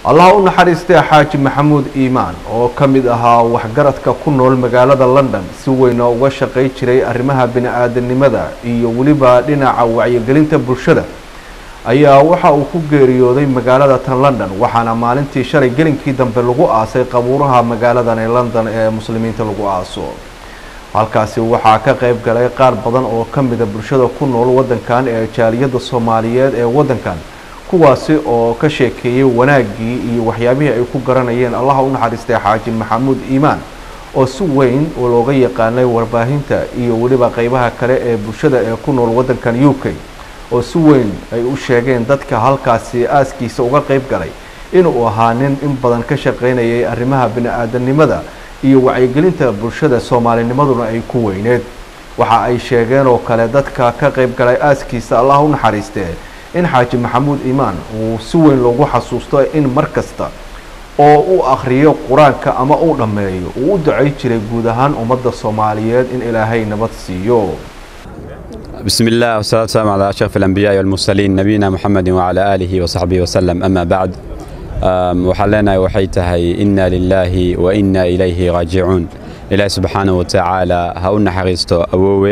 allah u naxariistay xaaji maxamuud iimaan oo ka mid ahaa waxgaradka ku nool magaalada london si weyna uga shaqay jiray arrimaha bini-aadanimada iyo weliba dhinaca wacyigelinta bulshada ayaa waxa uu ku geeriyooday magaalada tan london waxaana maalintii shalay gelinkii dambe lagu aasay qabuuraha magaaladan ee london ee muslimiinta lagu aaso halkaasi waxaa ka qayb galay qaar badan oo ka mida bulshada ku nool wadankan ee jaaliyadda soomaaliyeed ee wadankan kuwaasi oo ka sheekeeyey wanaaggii iyo waxyaabihii ay ku garanayeen allaha u naxariistay xaaji maxamuud iimaan oo si weyn looga yaqaanay warbaahinta iyo weliba qeybaha kale ee bulshada ee ku nool wadankan u k oo si weyn ay u sheegeen dadka halkaasi aaskiisa uga qayb galay inuu ahaa nin in badan ka shaqaynayay arrimaha bini-aadanimada iyo wacyigelinta bulshada soomaalinimaduna ay ku weyneed waxa ay sheegeen oo kale dadka ka qayb galay aaskiisa allah u naxariistee in xaaji maxamuud iimaan uu si weyn loogu xasuusto in mar kasta oo uu akhriyo qur-aanka ama uu dhammeeyo uu u ducay jiray guud ahaan ummadda soomaaliyeed in ilaahay nabad siiyo بسم الله والصلاة والسلام على أشرف الأنبياء والمرسلين نبينا محمد وعلى آله وصحبه وسلم أما بعد waxaan leenahay waxay tahay inna lilaahi wa inna ilayhi raajicuun ilaahi subxaanahu watacaala ha u naxariisto awoowe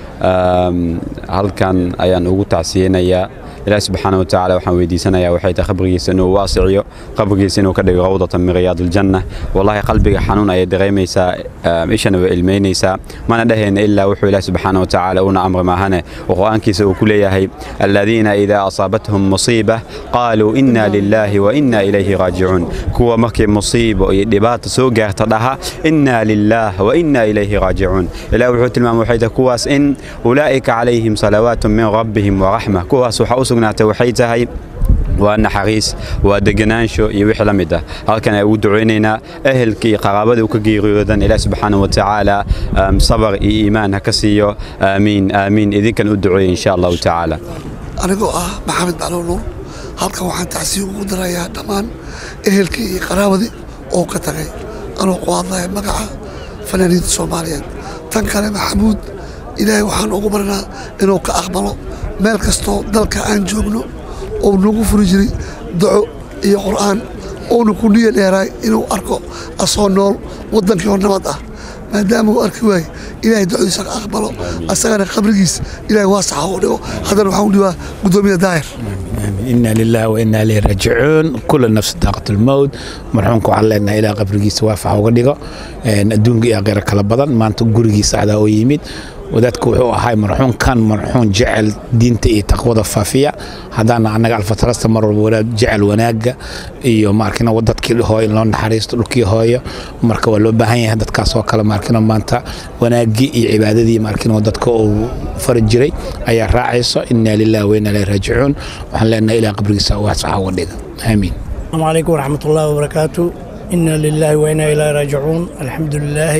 halkan ayaan ugu tacsiyeynayaa ilaahi subxaana watacaala waxaan weydiisanayaa waxay tahay qabrigiisa inuu waasiciyo qabrigiisa inuu ka dhigo rawdatan min riyaadiljanna wallahi qalbiga xanuun ayay dareemaysaa ishana way ilmeynaysaa mana dhahayna ilaa wuxuu ilaahi subxaana watacaala uuna amri maahane oo qur-aankiisa uu ku leeyahay aladiina idaa asaabathum musiiba qaaluu inna lilaahi wa inna ilayhi raajicuun kuwa markii musiibo iyo dhibaata soo gaarta dhaha inna lilaah wa inna ilayhi raajicuun ilahi wuxuu tilmaamay waxay tahay kuwaas in ulaa'ika calayhim salawaatu min rabbihim waraxma kuwaas waxaa u sugnaatay waxay tahay waa naxariis waa deganaansho iyo wixii la mid ah halkan ay ugu ducaynaynaa ehelkii iyo qaraabadii u ka geeriyoodan ilaah subxaana wa tacaala sabar iyo iimaan ha ka siiyo aamiin aamiin idinkan u duceeya insha allahu tacaala anigoo ah maxamed macluul nuur halkan waxaan tacsiyo ugu darayaa dhammaan ehelkii iyo qaraabadii oo ka tagay anoo ku hadlaya magaca fanaaniinta soomaaliyeed tan kale maxamuud ilaahay waxaan ugu baranaa inuu ka aqbalo meel kastoo dalka aan joogno ou nagu furi jiray duco iyo qur'aan uuna ku niya dheeraay inuu arko asoo nool waddankii oo nabad ah maadaama uu arki waaye ilaahay ducodiisa ka aqbalo asagana qabrigiis ilaahay waasaxa u dhigo haddana waxaan u dhibaa guddoomiya daahir إنا لله وإنا إليه راجعون كل نفس ذائقة الموت مرحومك وعلينا إلى قبرجيس وافع وقدقة أدونك يا غير كلا بدن ما أنت قرجيس على ويميد wadaadku wuxuu ahay marxuun kan marxuun jecel diinta iyo taqwada faafiya haddaana annaga alfatarasta mar walba wadaad jecel wanaaga iyo maarkina dadkii hooyo loo naxariisto dhulkii hooyo marka waa loo baahan yahay dadkaas oo kale maarkina maanta wanaagii iyo cibaadadii maarkina dadka uu fari jiray ayaa raacayso inaa lillahi wa inaa ilayhi raajicuun waxaan leenahay ilaa qabrigiisa waasaca uga dhiga aamiin السلام عليكم ورحمة الله وبركاته إنا لله وإنا إليه راجعون الحمد لله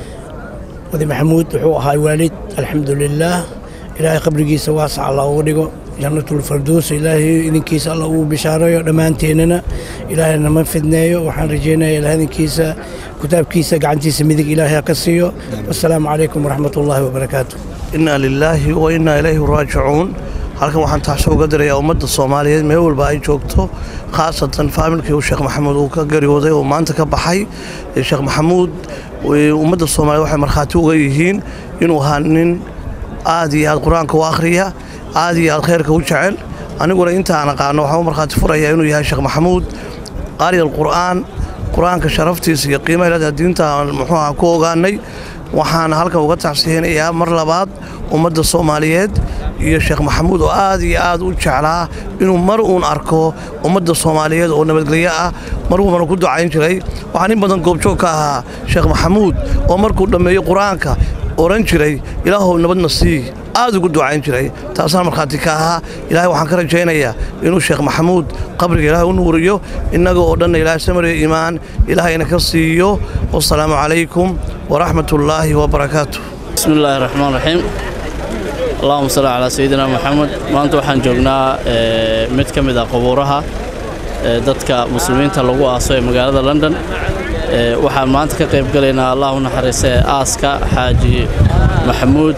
ودي محمود وحو هاي والد الحمد لله إلهي قبرقيس واسع الله ودقو جنة الفردوس إلهي إذن كيس الله وبشارة دمانتيننا إلهي نما فدنايو وحان رجينا إلى هذه كيسة كتاب كيسة قعنتي سميدك إلهي كسيو والسلام عليكم ورحمة الله وبركاته inaa lilaahi wa innaa ilayhi raajicuun halkan waxaan taxsho uga dirayaa ummadda soomaaliyeed meel walba ay joogto khaasatan faamilkii uu sheekh maxamuud uu ka geeriyooday oo maanta ka baxay sheekh maxamuud ummadda soomaaliyed waxay markhaati uga yihiin inuu ahaa nin aad iyo aad qur-aanka u akhriya aad iyo aad khayrka u jecel aniguna intaan aqaano waxaan u markhaati furayaa inuu yahay sheekh maxamuud qaari alqur'aan qur-aanka sharaftiisa iyo qiimaha ilaaha diinta muxuu ahaa ku ogaanay waxaana halkan uga tacsiyeynayaa mar labaad ummadda soomaaliyeed iyo sheekh maxamuud oo aad iyo aad u jeclaa inuu mar uun arko ummadda soomaaliyeed oo nabadgelyo ah mar walbana ku ducayn jiray waxaan in badan goobjoog ka ahaa sheekh maxamuud oo markuu dhammeeyo qur-aanka oran jiray ilaahow nabadna sii aad ugu ducayn jiray taasaan markhaati ka ahaa ilaahay waxaan ka rajaynayaa inuu sheekh maxamuud qabriga ilaahay u nuuriyo innaga oo dhanna ilaahay samariya iimaan ilaahayna ka siiyo wasalaamu calaykum waraxmat ullaahi wabarakaatu بسم الله الرحمن الرحيم اللهم صل على سيدنا محمد maanta waxaan joognaa mid ka mid ah qubuuraha dadka muslimiinta lagu aaso ee magaalada london waxaan maanta ka qayb galaynaa allah u naxariistay aaska xaaji maxamuud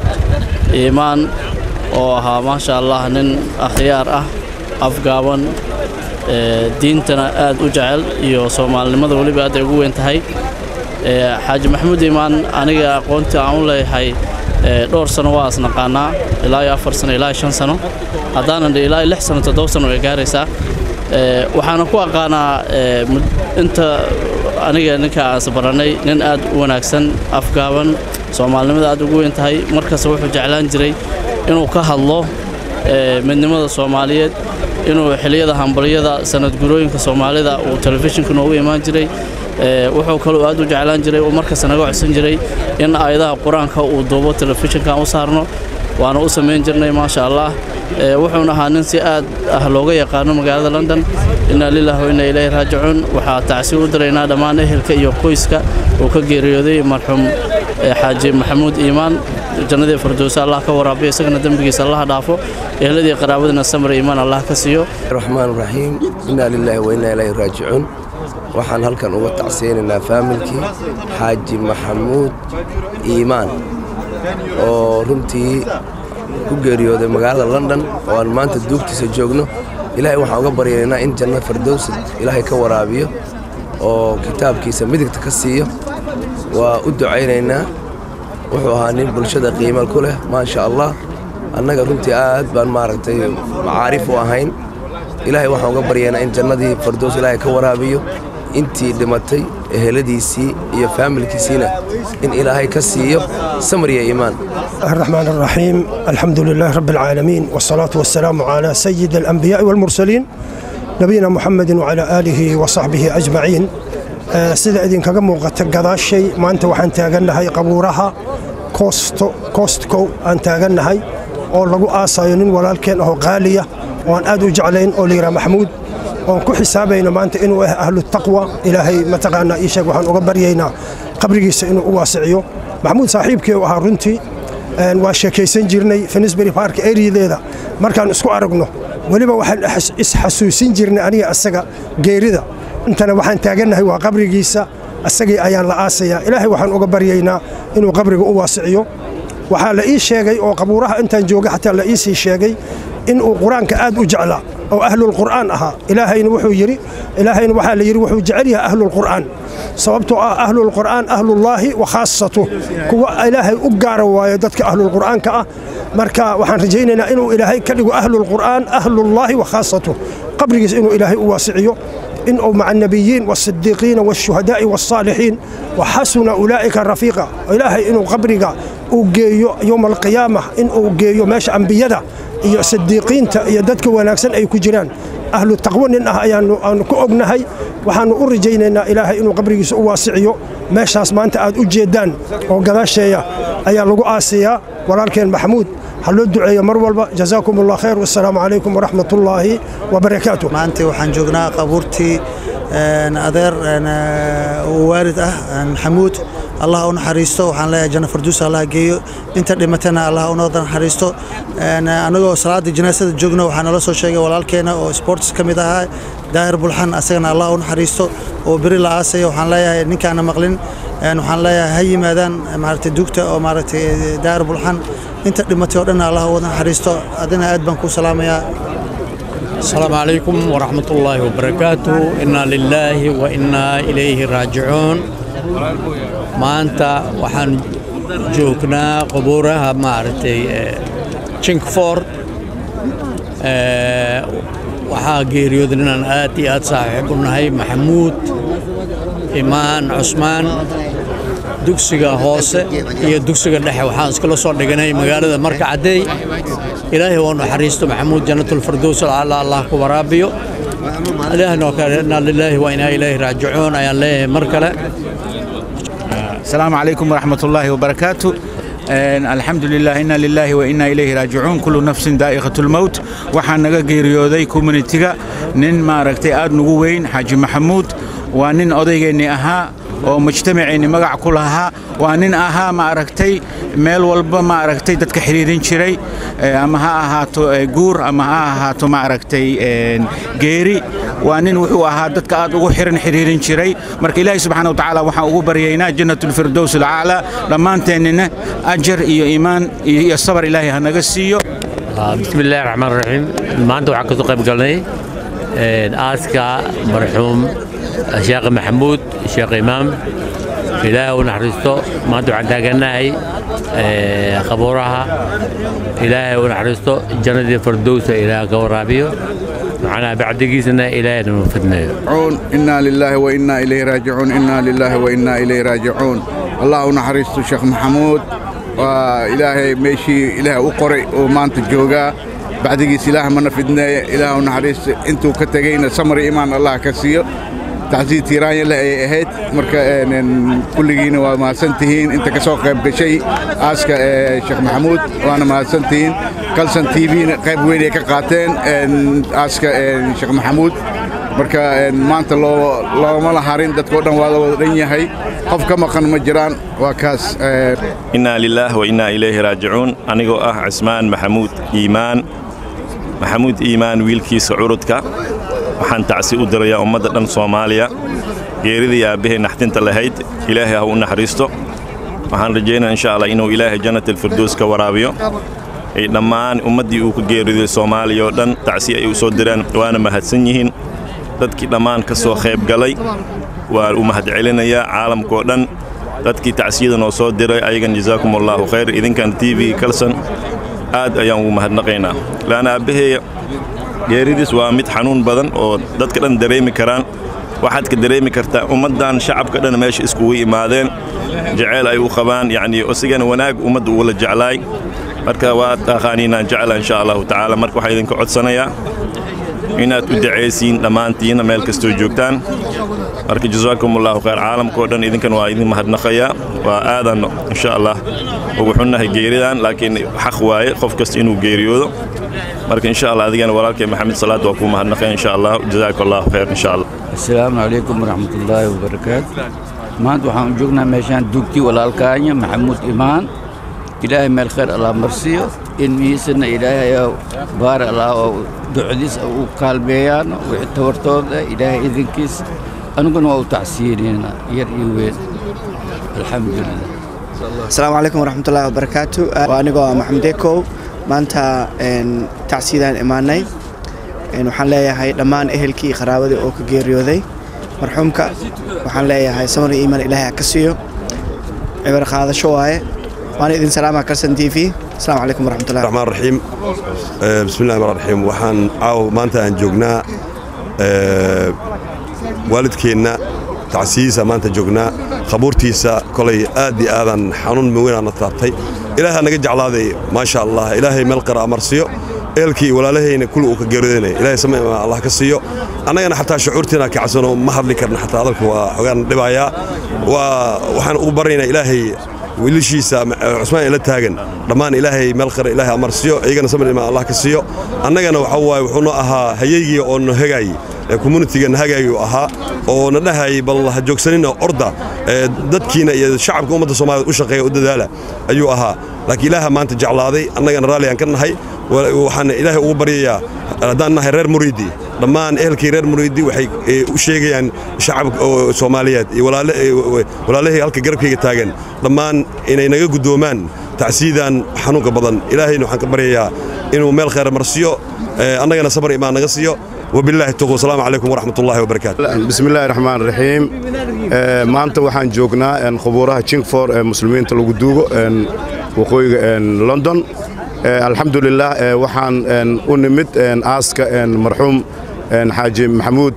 iimaan oo ahaa maasha allah nin akhyaar ah afgaaban diintana aad u jecel iyo soomaalinimada weliba aad ay ugu weyn tahay xaaji maxamuud iimaan aniga aqoontii aan u leeyahay dhowr sano waa asnaqaanaa ilaa iyo afar sano ilaa iyo shan sano haddaanan dhe ilaa iyo lix sano toddoba sano way gaaraysaa waxaana ku aqaanaa inta aniga ninka aas barannay nin aad u wanaagsan afgaaban soomaalinimada aad ugu weyn tahay markasta wuxuu jeclaan jiray inuu ka hadlo midnimada soomaaliyeed inuu xiliyada hambalyada sanadgurooyinka soomaalida uu telefishinka noogu imaan jiray wuxuu kaloo aad u jeclaan jiray uu markasta naga codsan jiray in aayadaha qur-aanka uu duubo telefishinkan u saarno waana u samayn jirnay maasha allah wuxuuna ahaa nin si aad ah looga yaqaano magaalada london inaa lilah wa inna ilayhi raajicuun waxaa tacsiir u diraynaa dhammaan ehelka iyo qoyska uu ka geeriyooday marxuum xaaji maxamuud iimaan jannadii firdowsa allah ka waraabiyo isagana dembigiisa allaha dhaafo ehladii qaraabadina samir iimaan allah ka siiyo raxmaan raxiim inaa lilaahi wa innaa ilayhi raajicuun waxaan halkan uga tacsiyaynaynaa faamilkii xaaji maxamuud iimaan oo runtii ku geeriyooday magaalada london oo aan maanta duugtiisa joogno ilaahay waxaan uga baryaynaa in janno firdowsa ilaahay ka waraabiyo oo kitaabkiisa midigta ka siiyo waa u ducaynaynaa wuxuu ahaa nin bulshada qiimo ku leh maasha allah annaga runtii aad baan maaragtay macaarif u ahayn ilaahay waxaan uga baryaynaa in jannadii firdows ilaahay ka waraabiyo intii dhimatay eheladiisii iyo faamilkiisiina in ilaahay ka siiyo samir iyo iimaan الرحمن الرحيم الحمد لله رب العالمين والصلاة والسلام على سيد الأنبياء والمرسلين نبينا محمد وعلى آله وصحبه أجمعين sida idinkaga muuqata gadaashay maanta waxaan taagannahay qabuuraha koostkow aan taagannahay oo lagu aasayo nin walaalkeen ahoo qaaliya oo aan aad u jeclayn oo layidhaha maxamuud oon ku xisaabayno maanta inuu ah ahlu taqwa ilaahay mataqaanaa ii sheeg waxaan uga baryaynaa qabrigiisa inuu u waasiciyo maxamuud saaxiibkii u ahaa runtii waa sheekaysan jirnay finisbury park eriyadeeda markaan isku aragno weliba waxaan isxasuusin jirnay aniga asaga geerida intana waxaan taagannahay waa qabrigiisa asagii ayaan la aasayaa ilaahay waxaan uga baryaynaa inuu qabriga u waasiciyo waxaa la ii sheegay oo qabuuraha intaan jooga xataa la iisii sheegay inuu qur-aanka aad u jeclaa oo ahlulqur'aan ahaa ilaahayna wuxuu yidhi ilaahayna waxaa la yidhi wuxuu jecel yahay ahlulqur'aan sababtoo ah ahlulqur'aan ahlullaahi wa khaasatu kuwa ilaahay u gaara waayo dadka ahlulqur'aanka ah marka waxaan rajaynaynaa inuu ilaahay ka dhigo ahlulqur'aan ahlullaahi wa khaasatu qabrigiis inuu ilaahay u waasiciyo إنه مع النبيين والصديقين والشهداء والصالحين وحسن أولئك رفيقا إلهي إنه قبرك وجيو يوم القيامة إنه جيو ماشي أنبياء iyo sidiiqiinta iyo dadka wanaagsan ay ku jiraan ahlu taqwo nin ah ayaanu aanu ku ognahay waxaanu u rajaynaynaa ilaahay inuu qabrigiisa u waasiciyo meeshaas maanta aad u jeedaan oo gadaasheeya ayaa lagu aasiyaa walaalkeen maxamuud ha loo duceeyo mar walba jazaakum allah khayr wassalaamu calaykum waraxmat ullaahi wabarakaatu maanta waxaan joognaa qabuurtii adeer waalid ah maxamuud allah u naxariisto waxaan leeyahay janno farduus allah geeyo inta dhimatana allah u noo naxariisto anagoo salaada janaasada joogno waxaa nala soo sheegay walaalkeena oo sports ka mid ahaa daahir bulxan asagana allah u naxariisto oo beri la aasaya waxaan leeyahay ninkaana maqlin waxaan leeyahay ha yimaadaan maaragtay dugta oo maaragtay daahir bulxan inta dhimatay oo dhan allah u naxariisto adina aad baan ku salaamayaa السلام عليكم ورحمة الله وبركاته إنا لله وإنا إليه راجعون maanta waxaan joognaa qubuuraha maaragtay chinkford waxaa geeriyooday inaan aad iyo aad saaxiib u nahay maxamuud imaan cusmaan dugsiga hoose iyo dugsiga dhexe waxaan iskala soo dhiganay magaalada marka caddeey ilaahay waa naxariisto maxamuud jannatulfardows alla allah ku waraabiyo ilaahna oo kale inaa lilaahi wa inaa ilaahi raajicuun ayaan leeyahay mar kale السلام عليكم ورحمة الله وبركاته الحمد لله إنا لله وإنا إليه راجعون كل نفس دائقة الموت waxaan naga geeriyooday communitiga nin maaragtay aad nugu weyn xaaji maxamuud waa nin odaygeenni ahaa oo mujtamaceenni magac ku lahaa waa nin ahaa maaragtay meel walba maaragtay dadka xiriirin jiray ama ha ahaato guur ama ha ahaato maaragtay geeri waa nin wuxuu ahaa dadka aad ugu xiran xiriirin jiray marka ilaahay subxaana watacaala waxaan ugu baryaynaa jannatulfirdows alcaalaa dhammaanteennina ajar iyo iimaan iyo sabar ilaahay ha naga siiyo بسم الله الرحمن الرحيم maanta waxaan kasoo qayb galnay aaska marxuum sheekh maxamuud sheekh imaam ilaahay u naxariisto maanta waxaan taagannahay qabuuraha ilaahay u naxariisto jannadii fardowsa ilaaha ka waraabiyo macnaha bacdigiisana ilaahay nama fidnayo إنا لله وإنا إليه راجعون إنا لله وإنا إليه راجعون الله نحرست شيخ محمود وإلهي ماشي إله أقرئ وما أنت جوجا بعديس إله من فدنا إله نحرست أنتو كتجينا سمر إيمان الله كسير تعزيز تيران يلا هيت مركا كل جينا وما سنتهين أنت كسوق بشيء أسك شيخ محمود وأنا ما سنتهين كل سنة تي في قيب وين كقاتين أسك شيخ محمود marka maanta loo looma la harin dadkoo dhan waa la wada dhan yahay qof ka maqan ma jiraan waa kaas innaa lilaah wa innaa ilayhi raajicuun anigoo ah cismaan maxamuud iimaan maxamuud iimaan wiilkiisa curudka waxaan tacsi u dirayaa ummadda dhan soomaaliya geeridii aabbahay naxdinta lahayd ilaahay ha u naxariisto waxaan rajaynaya insha allah inuu ilaahay jannat alfirdows ka waraabiyo ay dhammaan ummaddii uu ka geeriday soomaaliya oo dhan tacsi ay u soo diraan waana mahadsan yihiin dadkii dhammaan ka soo qayb galay waa u mahadcelinayaa caalamkao dhan dadkii tacsiyada noo soo diray ayagan jazaakum allaahu khayr idinkan t v kalson aad ayaan ugu mahadnaqaynaa laana aabbaheeya geeridiis waa mid xanuun badan oo dadka dhan dareemi karaan waxaad ka dareemi kartaa ummaddan shacabka dhan meesha iskugu imaadeen jaceyl ay u qabaan yacnii isigana wanaag ummadda ugula jeclaay marka waa taqaaniinaan jecla insha allahu tacaala marka waxaa idinka codsanayaa inaad u dacaysiin dhammaantiinna meel kastoo joogtaan marka jazaakum allahu khayr caalamkao dhan idinkan waa idin mahadnaqayaa waa aadan insha allah ugu xunnahay geeridan laakiin xaq waaye qof kasta inuu geeriyoodo marka insha allah adigana walaalkay maxamed salaad waa kuu mahadnaqaya insha allah jazaaka allahu khayr insha allah asalaamu calaykum waraxmatullaahi wabarakaatu maanta waxaan u joognaa meeshaan dugtii walaalkaanya maxamuud imaan ilaahay meel khayr allah marsiyo ilmihiisana ilaahay baar allah oo ducdiis u kaalmeeyaan wixii tabartooda ilaahay idinkiis aniguna waa u tacsiinayna yar iyo weyn alxamdulilah asalaamu calaykum waraxmatullaahi wabarakaatu waa anigoo ah maxamed ekow maanta tacsiidaan imaanay waxaan leeyahay dhammaan ehelkii iyo qaraabadii oo ka geeriyooday marxuumka waxaan leeyahay samar iyo iimaan ilaahay ha ka siiyo cibar qaadasho waaye waana idin salaama karsan t v asalaamu calaykum waraxmatullahi الرحمن الرحيم آه، بسم الله الرحمن الرحيم waxaan caaw maanta aan joognaa آه، waalidkeenna tacsiyiisa maanta joognaa khabuurtiisa kolay aad iyo aadan xanuun maweynaana taabtay ilaaha naga jeclaaday maasha allah ilaahay meel qara amarsiyo eelkii walaalahayna kuli uu ka geeriyoonay ilaahay sama allah ka siiyo annagana xataa shucuurtiina kacsano ma hadli karna xataa hadalka waa xogaan dhibayaa waa waxaan ugu baryaynaa ilaahay wiilashiisa cusmaan ila taagan dhammaan ilaahay meel qara ilaahay amarsiyo iyagana samir imaan allah ka siiyo annagana waxa waaye wuxuu noo ahaa hayeygii oo no hagaayey ee communitiga na hagaayuu ahaa oo na dhahayay bal ha joogsanina orda ee dadkiina iyo shacabka ummadda soomaaliyeed u shaqeeya u dadaala ayuu ahaa laakiin ilaaha maanta jeclaaday annagana raalli aan ka nahay waxaan ilaahay ugu baryayaa haddaan nahay reer muriidi dhammaan ehelkii reer muriidi waxay u sheegayaan shacabka oo soomaaliyeed iyo walaalahii halka garabkayga taagan dhammaan inay naga guddoomaan tacsiidan xanuunka badan ilaahayna waxaan ka baryayaa inuu meel khayr marsiyo annagana sabar imaan naga siiyo وبالله التوفيق والسلام عليكم ورحمة الله وبركاته بسم الله الرحمن الرحيم maanta waxaan joognaa khubuuraha chingford ee muslimiinta lagu duugo waqooyiga london alxamdulilah waxaan u nimid aaska marxuum xaaji maxamuud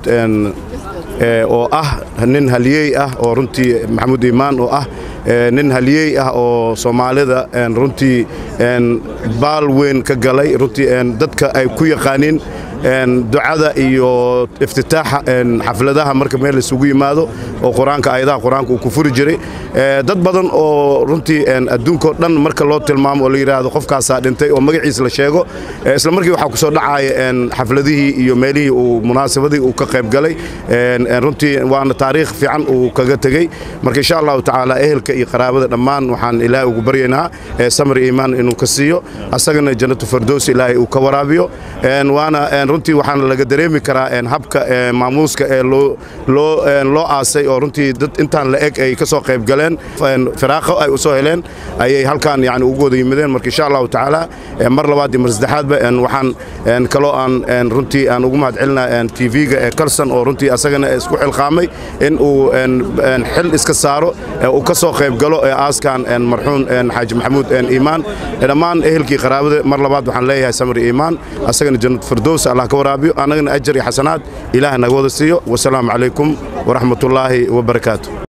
oo ah nin haliyey ah oo runtii maxamuud iimaan oo ah nin haliyey ah oo soomaalida runtii baal weyn ka galay runtii dadka ay ku yaqaaniin ducada iyo iftitaaxa xafladaha marka meel isugu yimaado oo qur-aanka ayadaha qur-aanka uu ku furi jiray dad badan oo runtii adduunkao dhan marka loo tilmaamo oo la yidhaahdo qofkaasaa dhintay oo magaciis la sheego isla markii waxaa ku soo dhacaya xafladihii iyo meelihii uu munaasabadii uu ka qayb galay runtii waana taariikh fiican uu kaga tegey marka insha allahu tacaala ehelka iyo qaraabada dhammaan waxaan ilaahay ugu baryaynaa samir iimaan inuu ka siiyo asagana jannatu fardows ilaahay uu ka waraabiyo waana runtii waxaana laga dareemi karaa habka maamuuska ee loo aasay oo runtii dad intaan la eg ay ka soo qayb galeen firaaqo ay u soo heleen ayay halkaan yani ugu wada yimideen marka insha allahu tacaala mar labaad iyo mar saddexaadba waxaan kaloo aan runtii aan ugu mahad celinaa tv-ga ee kalson oo runtii asagana isku xilqaamay in uu xil iska saaro uu ka soo qayb galo aaskan marxuum xaaji maxamuud iimaan dhammaan ehelkii qaraabada mar labaad waxaan leeyahay samri iimaan asagana jannat firdows allah ka waraabiyo annagana ajar iyo xasanaad ilaah naga wada siiyo wasalaamu calaykum waraxmatullaahi wabarakaatu